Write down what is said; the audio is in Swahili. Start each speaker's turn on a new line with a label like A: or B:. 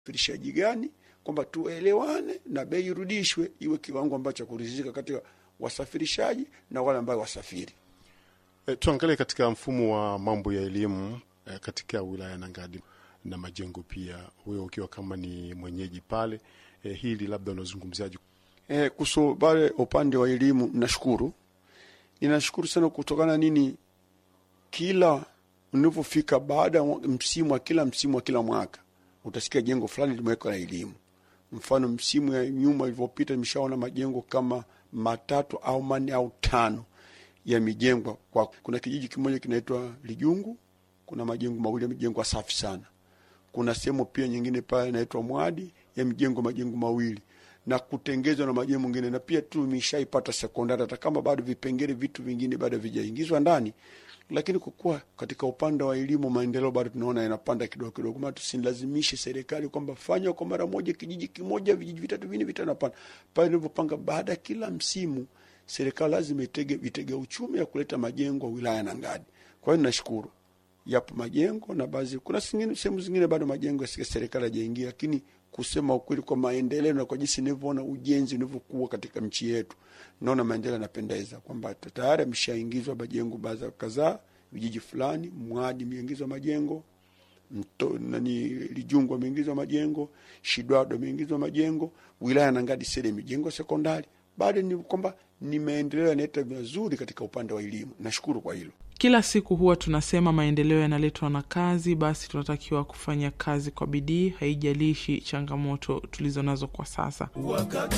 A: usafirishaji gani, kwamba tuelewane na bei irudishwe iwe kiwango ambacho kuridhika katika wasafirishaji na wale ambao wasafiri.
B: E, tuangalie katika mfumo wa mambo ya elimu e, katika wilaya ya Nangadi na Majengo pia, wewe ukiwa kama ni mwenyeji pale e, hili labda unazungumziaje?
A: E, kuhusu pale upande wa elimu, nashukuru ninashukuru sana kutokana nini, kila unavyofika baada ya msimu wa kila msimu wa kila mwaka utasikia jengo fulani limewekwa na elimu. Mfano, msimu ya nyuma ilivyopita, nimeshaona majengo kama matatu au manne au tano yamejengwa kwa. Kuna kijiji kimoja kinaitwa Lijungu, kuna majengo mawili yamejengwa safi sana. Kuna sehemu pia nyingine pale inaitwa Mwadi yamejengwa majengo mawili na kutengezwa na majengo mengine, na pia tu imeshaipata sekondari, hata kama bado vipengele vitu vingine bado vijaingizwa ndani, lakini kwa kuwa katika upande wa elimu maendeleo bado tunaona yanapanda kidogo kidogo, maana tusilazimishe serikali kwamba fanya kwa mara moja kijiji kimoja, vijiji vitatu vinne vitano. Hapana, pale ilivyopanga, baada ya kila msimu serikali lazima itege vitega uchumi ya kuleta majengo wilaya na Ngadi. Kwa hiyo nashukuru yapo majengo na baadhi, kuna sehemu zingine bado majengo ya serikali hajaingia, lakini kusema ukweli, kwa maendeleo na kwa jinsi nilivyoona ujenzi unavyokuwa katika nchi yetu, naona maendeleo yanapendeza, kwamba tayari ameshaingizwa majengo baadhi kadhaa, vijiji fulani, Mwadi imeingizwa majengo Mto, nani Lijungu ameingizwa majengo, Shidwado ameingizwa majengo, wilaya na Ngadi sele mijengo sekondari. Bado ni kwamba ni maendeleo yanaleta mazuri katika upande wa elimu. Nashukuru kwa hilo.
C: Kila siku huwa tunasema maendeleo yanaletwa na kazi, basi tunatakiwa kufanya kazi kwa bidii, haijalishi changamoto tulizo nazo kwa sasa.
D: Wakati